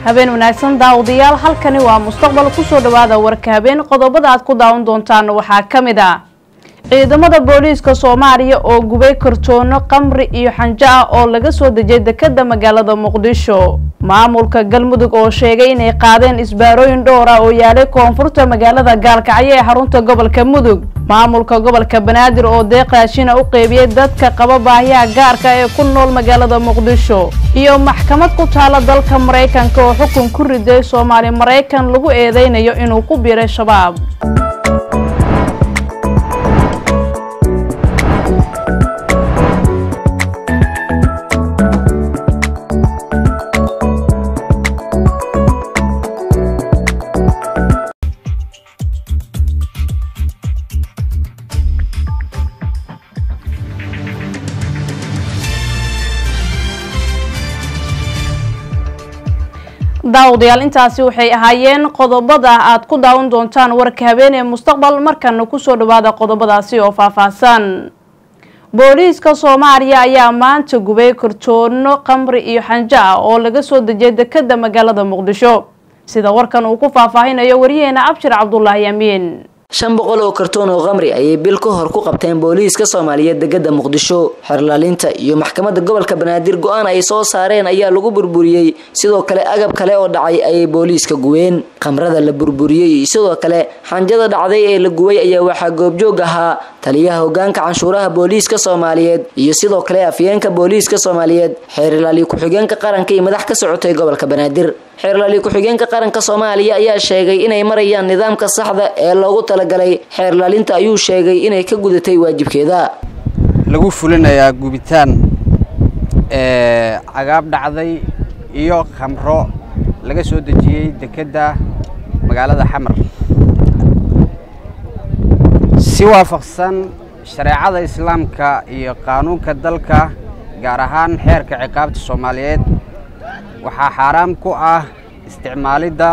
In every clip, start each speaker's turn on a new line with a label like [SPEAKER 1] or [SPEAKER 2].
[SPEAKER 1] habeen wanaagsan daawadayaal halkani waa mustaqbal kusoo dhawaada warka habeen qodobada aad ku daawan doontaan waxaa ka mid ah ciidamada booliiska soomaaliya oo gubay kartoono qamri iyo xanjo ah oo laga soo dejiyay dekada magaalada muqdisho maamulka galmudug oo sheegay inay qaadeen isbaarooyin dhowr ah oo yaalay koonfurta magaalada gaalkacyo ee xarunta gobolka mudug maamulka gobolka banaadir oo deeq raashina u qeybiyey dadka qaba baahiyaha gaarka ee ku nool magaalada muqdisho iyo maxkamad ku taala dalka maraykanka oo xukun ku riday soomaali maraykan lagu eedeynayo inuu ku biiray shabaab daawadayaal intaasi waxay ahaayeen qodobada aad ku daawan doontaan warka habeen ee mustaqbal markana kusoo dhawaada qodobadaasi oo faahfaahsan booliiska soomaaliya ayaa maanta gubay kartoono qamri iyo xanjo ah oo laga soo dejiyay dekada magaalada muqdisho sida warkan uu ku faahfaahinayo wariyaheena abshir cabdulaahi amiin
[SPEAKER 2] shan boqol oo kartoon oo qamri ayay bil ka hor ku qabteen booliiska soomaaliyeed degada muqdisho xerlaalinta iyo maxkamadda gobolka banaadir go-aan ay soo saareen ayaa lagu burburiyey sidoo kale agab kale oo dhacay ayay booliiska guween khamrada la burburiyey sidoo kale xanjada dhacday ee la guway ayaa waxaa goobjoog ahaa taliyaha hogaanka canshuuraha booliiska soomaaliyeed iyo sidoo kale afyeenka booliiska soomaaliyeed xeerlaali ku-xigeenka qaranka iyo madax ka socotay gobolka banaadir xeerlaali ku-xigeenka qaranka soomaaliya ayaa sheegay inay marayaan nidaamka saxda ee loogu talagalay xeerlaalinta ayuu sheegay inay ka gudatay waajibkeeda
[SPEAKER 3] lagu fulinayaa gubitaan cagaab dhacday iyo khamro laga soo dejiyey dekedda magaalada xamar si waafaqsan shareecada islaamka iyo qaanuunka dalka gaar ahaan xeerka ciqaabta soomaaliyeed waxaa xaaraam ku ah isticmaalidda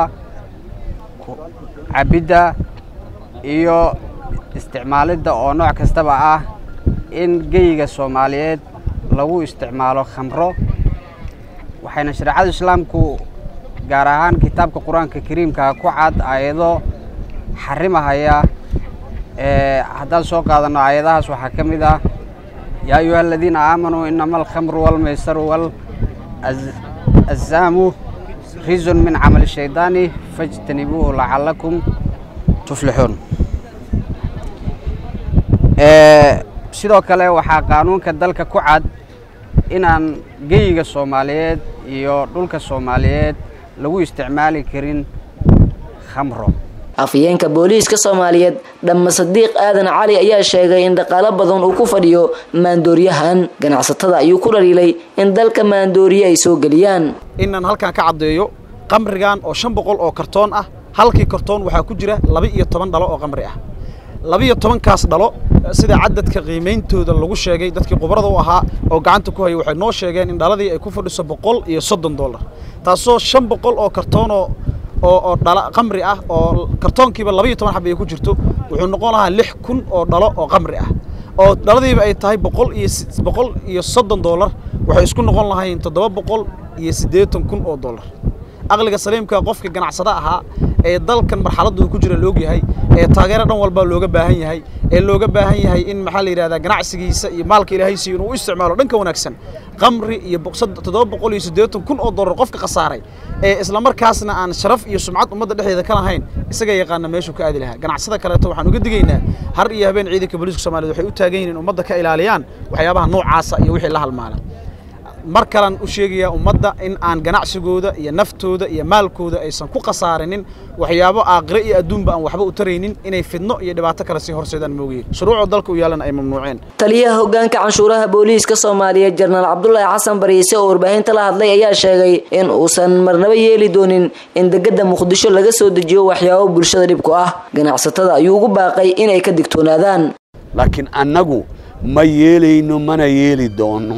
[SPEAKER 3] cabidda iyo isticmaalidda oo nooc kastaba ah in geyiga soomaaliyeed lagu isticmaalo khamro waxayna shareecada islaamku gaar ahaan kitaabka qur-aanka kariimka ku cad aayado xarimahaya haddaan soo qaadanno aayadahaas waxaa ka mid ah yaa ayuha aladiina aamanuu inama alkhamru walmaysaru wal azaamu rizun min camali shaydaani fajtanibuuhu lacalakum tuflixuun sidoo kale waxaa qaanuunka dalka ku cad inaan geyiga soomaaliyeed iyo dhulka soomaaliyeed lagu isticmaali karin khamro
[SPEAKER 2] afyeenka booliiska soomaaliyeed dhamma sadiiq aadan cali ayaa sheegay in dhaqaalo badan uu ku fadhiyo maandooriyahan ganacsatada ayuu ku dhaliilay in dalka maandooriye ay soo geliyaan
[SPEAKER 4] inaan halkan ka caddeeyo qamrigan oo shan boqol oo kartoon ah halkii kartoon waxaa ku jira laba iyo toban dhalo oo qamri ah labiiyo tobankaas dhalo sida cadadka qiimeyntooda lagu sheegay dadkii khubarada u ahaa oo gacanta ku hayay waxay noo sheegeen in dhaladii ay ku fadhiso boqol iyo soddon dollar taasoo shan boqol oo kartoonoo oo oo dhala qamri ah oo kartoonkiiba labaiyo toban xab ay ku jirto wuxuu noqon lahaa lix kun oo dhalo oo qamri ah oo dhaladiiba ay tahay boqol iyo boqol iyo soddon dollar waxay isku noqon lahayn toddoba boqol iyo siddeetan kun oo dollar aqliga saliimka qofka ganacsada ahaa ee dalkan marxaladdu ku jira loog yahay ee taageero dhan walba looga baahan yahay ee looga baahan yahay in maxaa la yidhahdaa ganacsigiisa iyo maalka ilaahay siiyo inuu u isticmaalo dhanka wanaagsan qamri iyo toddoba boqol iyo siddeetan kun oo dollar qofka khasaaray ee isla markaasna aan sharaf iyo sumcad ummadda dhexdeeda ka lahayn isaga yaqaana meeshuu ka aadi lahaa ganacsada kaleeto waxaan uga digaynaa har iyo habeen ciidanka booliiska soomaaliyed waxay u taagan yihiin in ummadda ka ilaaliyaan waxyaabaha noocaasa iyo wixii la halmaala mar kalan u sheegayaa ummadda in aan ganacsigooda iyo naftooda iyo maalkooda aysan ku khasaarinin waxyaabo aakhire iyo adduunba aan waxba u taraynin inay fidno iyo dhibaato kale sii horseedaan moogiin shuruucoo dalka u yaalana ay mamnuuceen
[SPEAKER 2] taliyaha hogaanka canshuuraha booliiska soomaaliyeed jenaraal cabdulaahi xasan bariise oo warbaahinta la hadlay ayaa sheegay in uusan marnaba yeeli doonin in degada muqdisho laga soo dejiyo waxyaabo bulshada dhib ku ah ganacsatada ayuu ugu baaqay inay ka digtoonaadaan
[SPEAKER 5] laakiin annagu ma yeelayno mana yeeli doono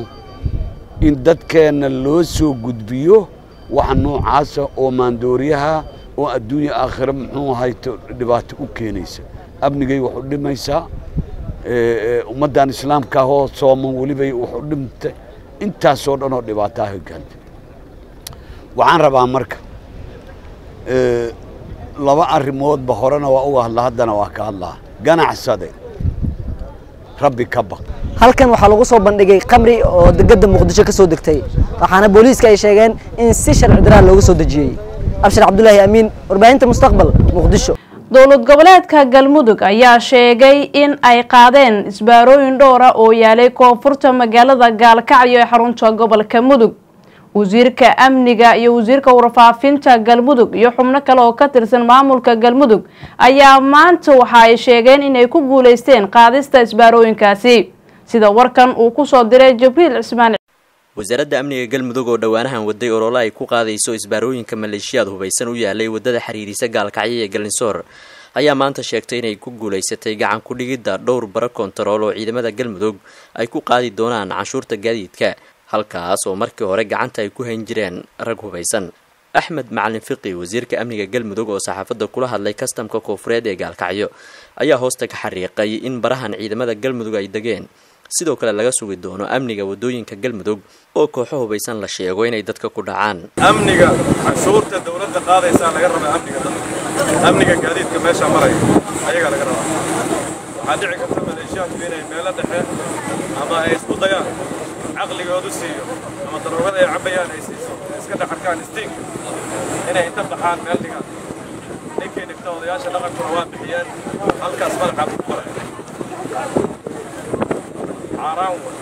[SPEAKER 5] in dadkeenna loo soo gudbiyo wax noocaasa oo maandooriyaha oo adduunya aakhire muxuu hayto dhibaato u keenaysa amnigay wax u dhimaysaa ummaddan islaamka ahoo sooman welibay wax u dhimtay intaasoo dhan oo dhibaataha gaantay waxaan rabaa marka laba arrimoodba horena waa uga hadla haddana waa ka hadlaa ganacsade rabbi ka baq
[SPEAKER 2] halkan waxaa lagu soo bandhigay qamri oo degada muqdisho ka soo degtay waxaana booliiska ay sheegeen in si sharci daraa loogu soo dejiyey abshir cabdulaahi amiin warbaahinta mustaqbal muqdisho
[SPEAKER 1] dowlad goboleedka galmudug ayaa sheegay in ay qaadeen isbaarooyin dhowra oo yaalay koonfurta magaalada gaalkacyo ee xarunta gobolka mudug wasiirka amniga iyo wasiirka warfaafinta galmudug iyo xubno kale oo ka tirsan maamulka galmudug ayaa maanta waxa ay sheegeen inay ku guuleysteen qaadista isbaarooyinkaasi sida warkan uu kusoo diray jibriil cismaan
[SPEAKER 6] wasaaradda amniga galmudug oo dhowaanahan waday olole ay ku qaadayso isbaarooyinka maleeshiyaad hubaysan u yaalay wadada xiriirisa gaalkacyo ee galinsoor ayaa maanta sheegtay inay ku guulaysatay gacan ku-dhigidda dhowr bara kontarool oo ciidamada galmudug ay ku qaadi doonaan canshuurta gaadiidka halkaas oo markii hore gacanta ay ku hayn jireen rag hubaysan axmed macalin fiqi wasiirka amniga galmudug oo saxaafadda kula hadlay kastamka koofureed ee gaalkacyo ayaa hoosta ka xariiqay in barahan ciidamada galmudug ay degeen sidoo kale laga sugi doono amniga wadooyinka galmudug oo kooxo hubaysan la sheego inay dadka ku dhacaan
[SPEAKER 7] amniga canshuurta dawladda qaadaysaa laga rabaa amniga dadka amniga gaadiidka meesha maraya ayagaa laga rabaa waxaa dhici karta maleeshiyaadku inay meelo dhexe ama ay isku dayaan caqligoodu siiyo ama daroogada ay cabayaan ay siiso iska dhex arkaan istiinka inay inta baxaan meel dhigaan ninkii dhigta odayaasha dhaqankuna waa bixiyeen halkaas madaxaa ku qoray caaraan way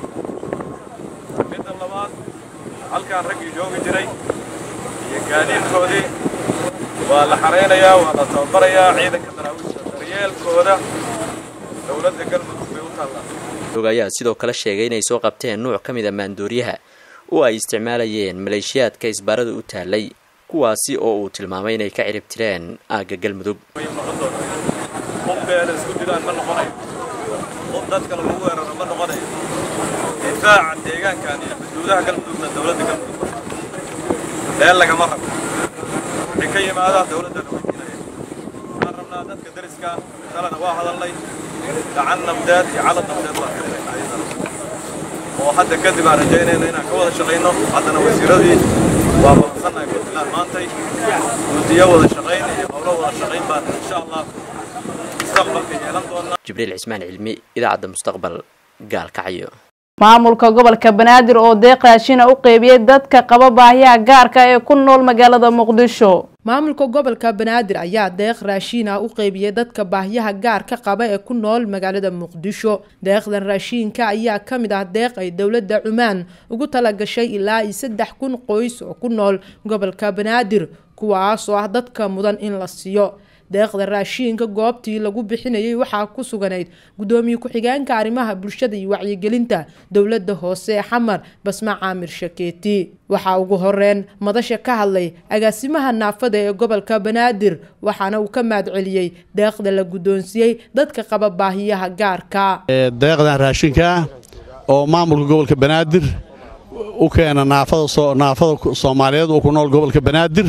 [SPEAKER 7] midda labaad halkaan raggii joogi jiray iyo gaadiidkoodii waa la xaraynayaa waa la tababarayaa ciidanka daraawiishta daryeelkooda dowladda galmudug bay u taallaa
[SPEAKER 6] ayaa sidoo kale sheegay inay soo qabteen nuuc ka mid a maandooriyaha oo ay isticmaalayeen maleeshiyaadka isbaarada u taalay kuwaasi oo uu tilmaamay inay ka cirib tireen aagga galmudug
[SPEAKER 7] way noqon doonaan qof beela isku dilaan ma noqonayo qof dadka lagu weeraro ma noqonayo difaaca deegaankan iyo xuduudaha galmudugna dowladda galmudug meel lagama rabo wixii ka yimaada dowladdana weydiinaya waxaan rabnaa dadka deriska talena waa hadalnay gacan nabdeed iyo calad nabdeed baan ka bixinaa iyadana oo hadda kadib aan rajaynayna inaan ka wada shaqayno haddana wasiiradii waa badansannahay puntland maantay guddiyo wada shaqayn iyo howlo wada shaqayn baan insha allah mustaqbalka yeelan doonaa
[SPEAKER 6] jibriil cismaan cilmi idaacadda mustaqbal gaalkacyo
[SPEAKER 1] maamulka gobolka banaadir oo deeq raashina u qeybiyey dadka qaba baahiyaha gaarka ee ku nool magaalada muqdisho
[SPEAKER 8] maamulka gobolka banaadir ayaa deeq raashiina u qeybiyey dadka baahyaha gaarka qaba ee ku nool magaalada muqdisho deeqdan raashiinka ayaa ka mid ah deeq ay dowladda cumaan ugu talagashay ilaa iyo saddex kun qoys oo ku nool gobolka banaadir kuwaas oo ah dadka mudan in la siiyo deeqda raashiinka goobtii lagu bixinayay waxaa ku suganayd gudoomiye ku-xigeenka arrimaha bulshada iyo wacyigelinta dowladda hoose xamar basma caamir shakeeti waxaa ugu horeyn madasha ka hadlay agaasimaha naafada ee gobolka banaadir waxaana uu ka mahadceliyey deeqda la guddoonsiiyey dadka qaba baahiyaha gaarka
[SPEAKER 9] deeqdan raashinka ah oo maamulka gobolka banaadir u keena naafada soomaaliyeed oo ku nool gobolka banaadir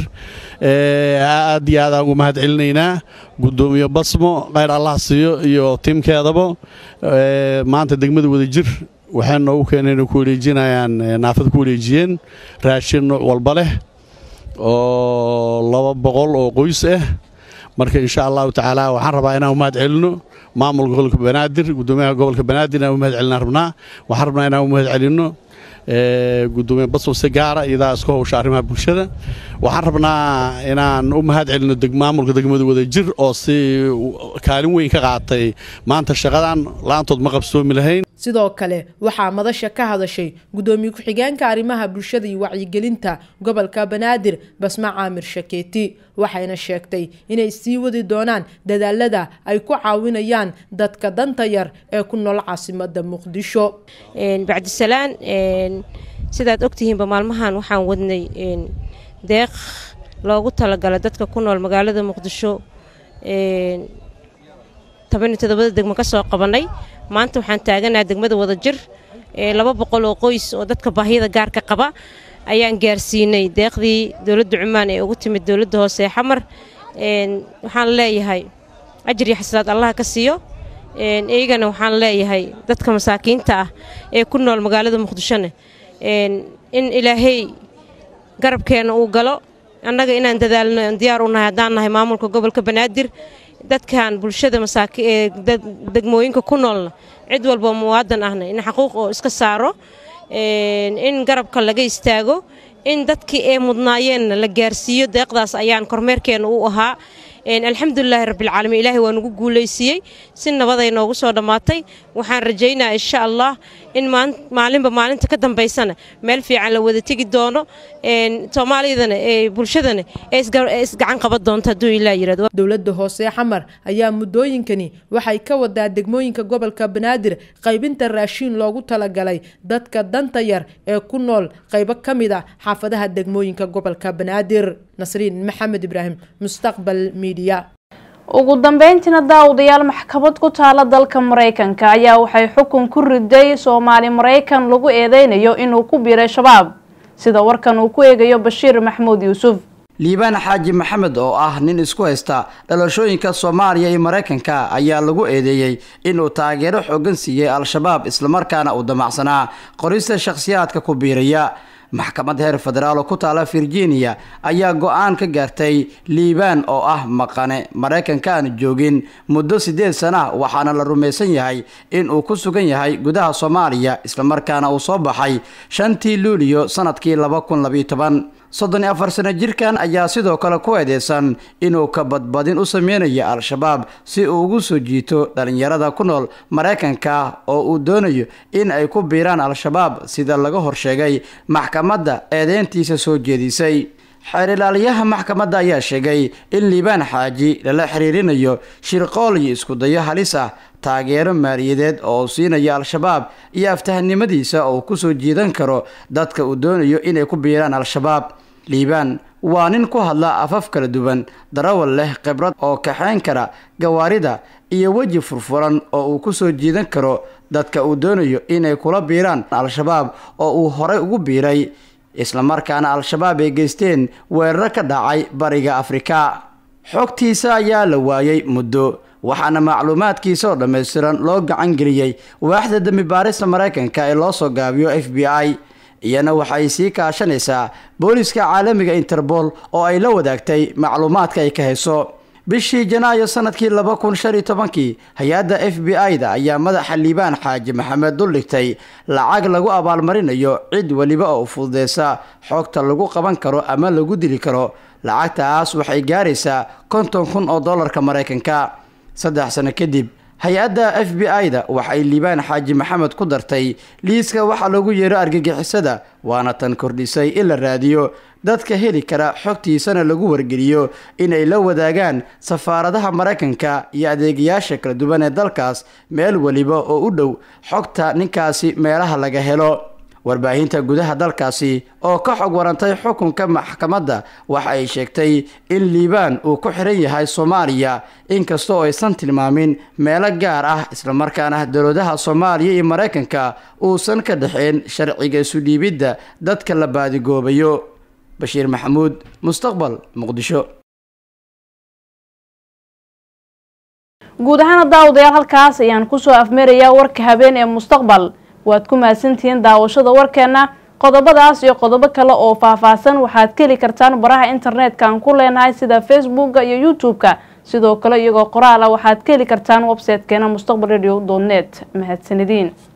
[SPEAKER 9] aad iyo aad aan ugu mahad celinaynaa gudoomiye basmo khayr allah siiyo iyo tiimkeedaba maanta degmada wadajir waxay noogu keeneen ku wareejinayaan naafada ku wareejiyeen raashin nooc walba leh oo laba boqol oo qoys ah marka insha allahu tacaala waxaan rabaa inaan u mahad celino maamulka gobolka banaadir gudoomiyaha gobolka banaadir inaan u mahad celinaan rabnaa waxaan rabnaa inaan u mahad celino gudoomiye basmo si gaara iyadaa isku howsha arrimaha bulshada waxaan rabnaa inaan u mahad celino maamulka degmada wadajir oo si kaalin weyn ka qaatay maanta shaqadan la-aantood ma qabsoomi lahayn
[SPEAKER 8] sidoo kale waxaa madasha ka hadashay gudoomiye ku-xigeenka arrimaha bulshada iyo wacyigelinta gobolka banaadir basma caamir shakeeti waxayna sheegtay inay sii wadi doonaan dadaalada ay ku caawinayaan dadka danta yar ee ku nool caasimada muqdisho
[SPEAKER 10] bacdisalaan sidaad ogtihiinba maalmahan waxaan wadnay deeq loogu talagala dadka ku nool magaalada muqdisho tobaniyo todobada degmo ka soo qabanay maanta waxaan taaganaha degmada wadajir laba boqol oo qoys oo dadka baahiyada gaarka qaba ayaan gaarsiinay deeqdii dowladda cumaan ee ugu timid dowladda hoose ee xamar waxaan leeyahay ajir iyo xasanaad allaha ka siiyo iyagana waxaan leeyahay dadka masaakiinta ah ee ku nool magaalada muqdishone in ilaahay garabkeenna uu galo annaga inaan dadaalno diyaar u nahay haddaan nahay maamulka gobolka banaadir dadkan bulshada masaaki ee degmooyinka ku noolna cid walba muwaadan ahna in xaquuq oo iska saaro in garabka laga istaago in dadkii ee mudnaayeenna la gaarsiiyo deeqdaas ayaan kormeerkeenna u ahaa alxamdulilaahi rabbilcaalamiin ilaahay waa nagu guulaysiiyey si nabaday noogu soo dhammaatay waxaan rajaynaa insha allah in maalinba maalinta ka dambaysana meel fiican la wada tegi doono soomaalidana bulshadana ee isgacan qaban doonto hadduu ilaa yirahdo
[SPEAKER 8] dowladda hoose xamar ayaa muddooyinkani waxay ka wadaa degmooyinka gobolka banaadir qaybinta raashiin loogu talagalay dadka danta yar ee ku nool qaybo ka mid ah xaafadaha degmooyinka gobolka banaadir nasriin maxamed ibraahim mustaqbal miidiya
[SPEAKER 1] ugu dambeyntiina daawadayaal maxkamad ku taala dalka maraykanka ayaa waxay xukun ku riday soomaali maraykan lagu eedeynayo inuu ku biiray shabaab sida warkan uu ku eegayo bashiir maxamuud yuusuf
[SPEAKER 11] liibaan xaaji maxamed oo ah nin isku haysta dhalashooyinka soomaaliya iyo maraykanka ayaa lagu eedeeyey inuu taageero xoogan siiyey al-shabaab islamarkaana uu damacsanaa qorista shakhsiyaadka ku biiraya maxkamad heer federaal oo ku taala virginia ayaa go-aan ka gaartay liibaan oo ah maqane maraykanka aan joogin muddo siddeed sana waxaana la rumaysan yahay in uu ku sugan yahay gudaha soomaaliya islamarkaana uu soo baxay shantii luuliyo sanadkii laba kun labiyo toban soddon iyo afar sano jirkan ayaa sidoo kale ku eedeysan inuu ka badbadin u sameynayo al-shabaab si uu ugu soo jiito dhalinyarada ku nool maraykanka oo uu doonayo in ay ku biiraan al-shabaab sida laga horsheegay maxkamadda eedeyntiisa soo jeedisay xeer ilaaliyaha maxkamadda ayaa sheegay in liibaan xaaji lala xiriirinayo shirqool iyo iskudayo halis ah taageero maaliyadeed oo uu siinayo al-shabaab iyo aftahanimadiisa oo uu ku soo jiidan karo dadka uu doonayo inay ku biiraan al-shabaab liibaan waa nin ku hadla afaf kala duwan darawal leh khibrad oo kaxayn kara gawaarida iyo weji furfuran oo uu ku soo jiidan karo dadka uu doonayo inay kula biiraan al-shabaab oo uu horay ugu biiray islamarkaana al-shabaab ay geysteen weeraro ka dhacay bariga afrika xogtiisa ayaa la waayey muddo waxaana macluumaadkiisa oo dhammaystiran loo gacan geliyey waaxda dembi baarista maraykanka ee loo soo gaabiyo f b i iyana waxay sii kaashanaysaa booliska caalamiga interbool oo ay la wadaagtay macluumaadka ay ka hayso bishii janaayo sanadkii laba kun shan iyo tobankii hay-adda f b i-da ayaa madaxa liibaan xaaji maxamed duldhigtay lacag lagu abaalmarinayo cid weliba oo fududeysa xogta lagu qaban karo ama lagu dili karo lacagtaas waxay gaaraysaa konton kun oo dollarka maraykanka saddex sano kadib hay-adda f b i-da waxay liibaan xaaji maxamed ku dartay liiska waxaa lagu yeero argagixisada waana tan kordhisay in la raadiyo dadka heli kara xogtiisana lagu wargeliyo inay la wadaagaan safaaradaha maraykanka iyo adeegayaasha kala duwan ee dalkaas meel weliba oo u dhow xogta ninkaasi meelaha laga helo warbaahinta gudaha dalkaasi oo ka xog warantay xukunka maxkamadda waxa ay sheegtay in liibaan uu ku xiran yahay soomaaliya inkastoo aysan tilmaamin meelo gaar ah islamarkaana dowladaha soomaaliya iyo maraykanka uusan ka dhexeen sharciga isu dhiibidda dadka la baadigoobayo bashiir maxamuud mustaqbal muqdisho
[SPEAKER 1] guud ahaana daawadayaal halkaas ayaan kusoo afmeerayaa warka habeen ee mustaqbal waad ku mahadsantihiin daawashada warkeena qodobadaas iyo qodobo kale oo faahfaahsan waxaad ka heli kartaan baraha internetka aan ku leenahay sida facebooka iyo youtube-ka sidoo kale iyagoo qoraal ah waxaad ka heli kartaan website-keena mustaqbal radio net mahadsanediin